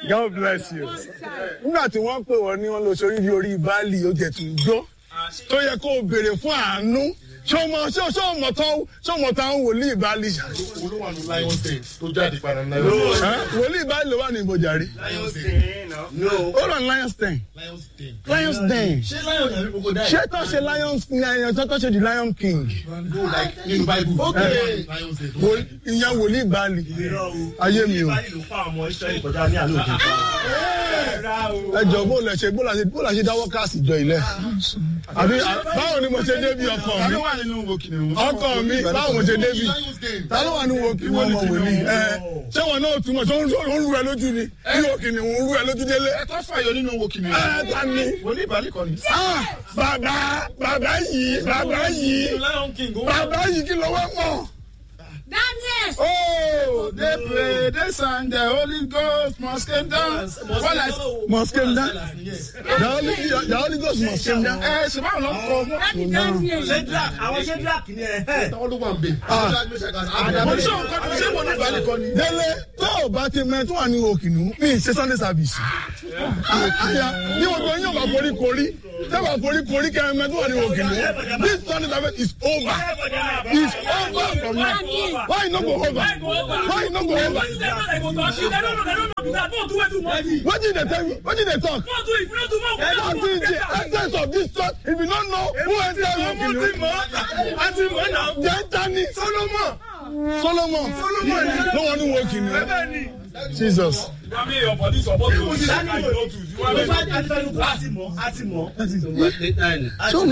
God bless you. Nígbà tí wọ́n pè wọ́n ní wọ́n lọ sórí ní orí Bali, ó jẹ̀ tún gbọ́. Tó yẹ kó o béèrè fún àánú. Ṣé o mọ ṣé o ṣé o mọ tán ṣé o mọ tán wòlíì Bali ṣá? olúwa ní lion den tó jáde padà ní lion den. Ẹ́, Wòlíì Bali ló wà ní ìbòjàrí. Ó rà Lions Den. lion den. Lions Den. ṣé lion yàrá gbogbo dá Ṣé tó ṣe Lions Lion tó tó ṣe the Lion King? go like nínú bible. ok lion den tó Wò- Ìyẹn wòlíì Bali. Ayé mi o. Ẹ jọ bó lẹ ṣe bó la ṣe bó la ṣe dáwọ́ káàsì jọ ilẹ̀. Àbí báwo ni mo ṣe débi ọkọ mi? wà nínú wo kìnìún. Ọkọ mi báwo mo ṣe débi? lion den. Ta ló wà ní wo kí wọ́n mọ̀ wòlíì? Ẹ ṣé wọn náà túmọ̀ ṣé ó ń rú ẹ lójú ni? Bí wo kìnìún ń rú ẹ lójú délé? ẹ tó fàyọ nínú wo kìnìún. Ẹ ta ni? wòlíì ìbálẹ̀ kan ni. Ah, Bàbá bàbá yìí bàbá yìí bàbá yìí kí ló wá mọ̀? Daniel. Oh, they pray, they sang, the Holy Ghost must come down. Wọ́n lẹ. Must came down. The Holy the Holy Ghost must came down. Ẹ ṣe báwo ló ń kọ? Dani Daniel. àwọn ṣẹ́dúràkì ni ẹ̀ ẹ́. Táwọn ló wà ń bẹ̀. Mo ní sọ̀rọ̀ kọ́ni, ṣé wọ́n ní ìbálẹ̀ kan ni? Délé tó o bá ti mẹ tó wà ní òkìnnú mi ṣe Sunday service. Àyà bí wọ́n gbọ́ yín ọ̀bà forí korí tẹ́wà forí korí kẹ́ ẹ mẹ tó wà ní òkìnnú. This Sunday service is over. It's over from now. Why you no go over? Why you no go over? What did they tell you? What did they talk? What is the essence of this church if you don't know who entered òkìnnú? Then Tani Solomon. Solomon. Solomon. No one who walk in Jesus. Bro,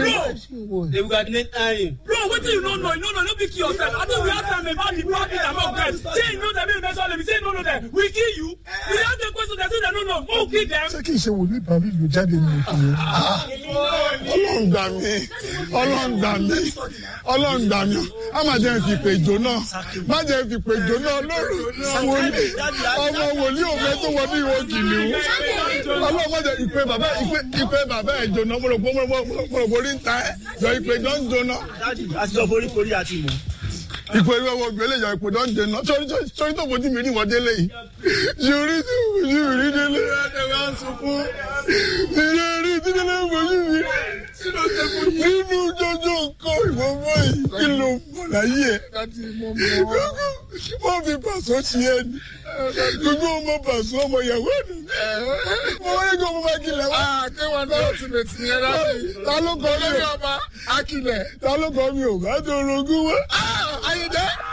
wetin you no know? You no know, no be kill yourself. I think we ask am about the profit among them. Say you know them, you mention them. You say you no know them. We kill you. We ask them question, they say they no know. Who kill them? Ṣé kì í ṣe wòlíì bàbí ìlú jáde ní òkìnnú? Ọlọ́run gbà mí. Ọlọ́run gbà mí. Ọlọ́run gbà mí. A máa jẹ́ fi pè jò náà. Má jẹ́ fi pè jò náà lórí wòlíì. Ọmọ wòlíì òfin tó wọ ní ìwọ kìnìún. Ọlọ́run má jẹ́ ìpè bàbá ìpè ìpè bàbá ẹ̀ jóná. Mo rò pé mo rò pé orí ń ta ẹ̀. Jọ ìpè jọ ń jóná. Àtijọ́ forí korí àti mọ̀. Ìpè ìwé wo gbélé jọ ìpè jọ ń jóná. Sori sori tó fojú mi rí wọ́n délé yìí. Sori tó fojú mi rí délé. Ìyá rí tí délé fojú mi rí. Nínú jọjọ nǹkan ìwọ báyìí kí ló mọ̀ láyé ẹ̀? Wọ́n fi pàṣọ sí ẹ ní. Gbogbo ọmọ pàṣọ ọmọ ìyàwó ẹ̀ nù. Mo wáyé kí ọmọ bá kílẹ̀ wá. Akéwà náà ti lè ti yẹn láti. Ta ló kọ́ mi Olórí ò? ọba Akilẹ̀. Ta ló kọ́ mi ò bá tó orogún wá? Ayíǹde.